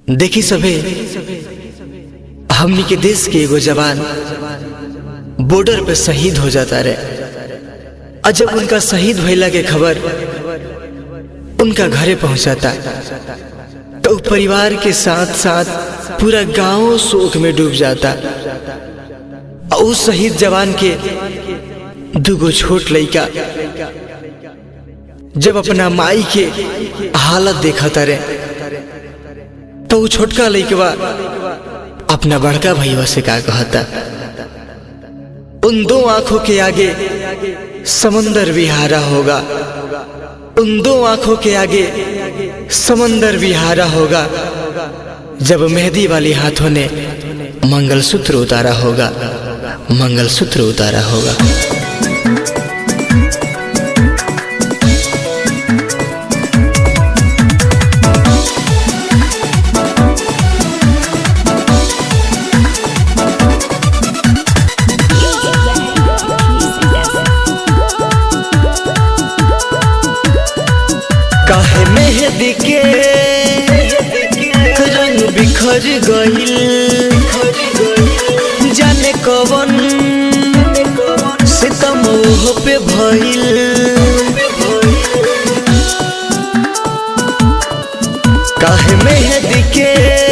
देखी सभे हमनी के देश के एगो जवान बॉर्डर पे शहीद हो जाता रहे और जब उनका शहीद भइला के खबर उनका घरे पहुंचाता तो परिवार के साथ साथ पूरा गांव शोक में डूब जाता और उस शहीद जवान के दुगो छोट लड़का जब अपना माई के हालत देखता रहे तो वो छोटका लड़कवा अपना बड़का भैया से का कहता उन दो आंखों के आगे समंदर विहारा होगा उन दो आंखों के आगे समंदर विहारा होगा जब मेहंदी वाली हाथों ने मंगलसूत्र उतारा होगा मंगलसूत्र उतारा होगा काहे मेहंदी के रंग बिखर गइल जाने कवन सितम ओह पे भइल काहे मेहंदी के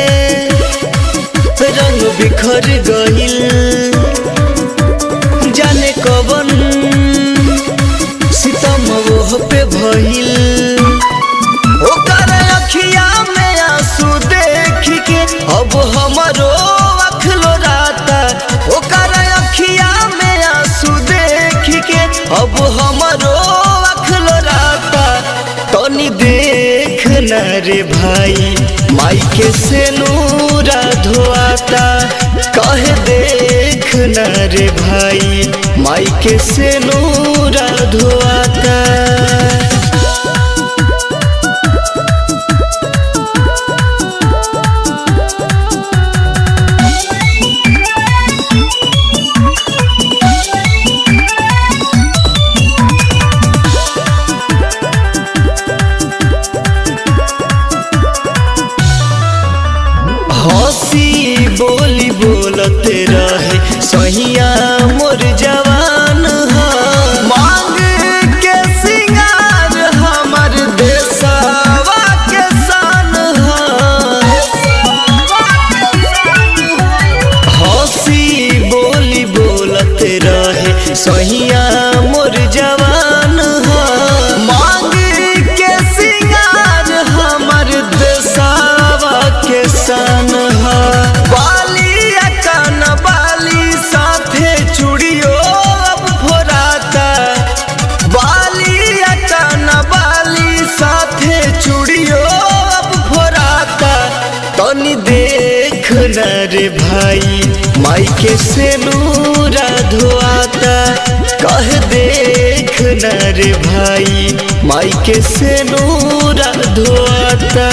रंग बिखर गइल जाने कवन सितम ओह पे भइल ओकर अखिया में आंसू देख के अब हमरो अखलो राता ओकर अखिया में आंसू देख के अब हमरो अखलो राता तनी देख न रे भाई माई के से नूरा धोआता कहे देख न रे भाई माई के से नूरा धोआता हंसी बोली बोलते रहे सहिया मोर जवान ह मांग के सिंगार हमर देशवा के शान ह हंसी बोली बोलते रहे सहिया मोर जवान ह मांग के सिंगार हमर देशवा के शान ह बालिया कान बाली साथे चूड़ियो अब फोराता बालिया कान बाली साथे चूड़ियो अब फोराता तनी देख न रे भाई माई के से नूरा धोआता कह देख न रे भाई माई के से नूरा धोआता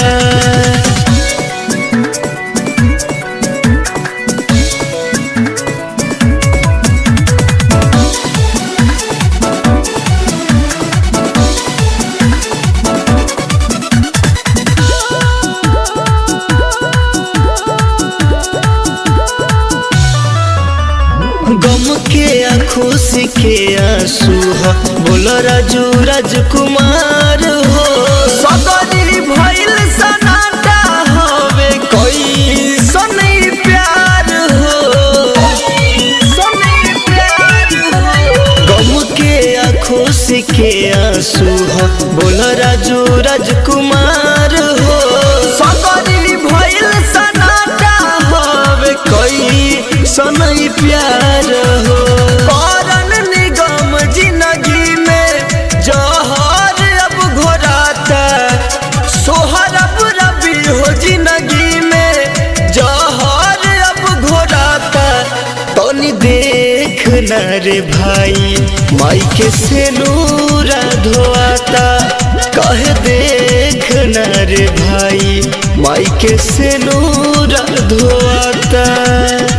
गम के आ खुशी के आंसू हो बोलो राजू राजकुमार हो सगरी भइल सनाटा हवे कोई सनई प्यार हो सनई प्यार हो गम के आ खुशी के आंसू हो बोलो राजू राजकुमार हो सगरी भइल सनाटा हवे कोई सनई प्यार हो करन निगम जिंदगी में जहर अब घोराता सोहर अब रबी हो जिंदगी में जहर अब घोराता तनी देख न रे भाई माई के से नूरा धोआता कह देख न रे भाई माई के से नूरा धोआता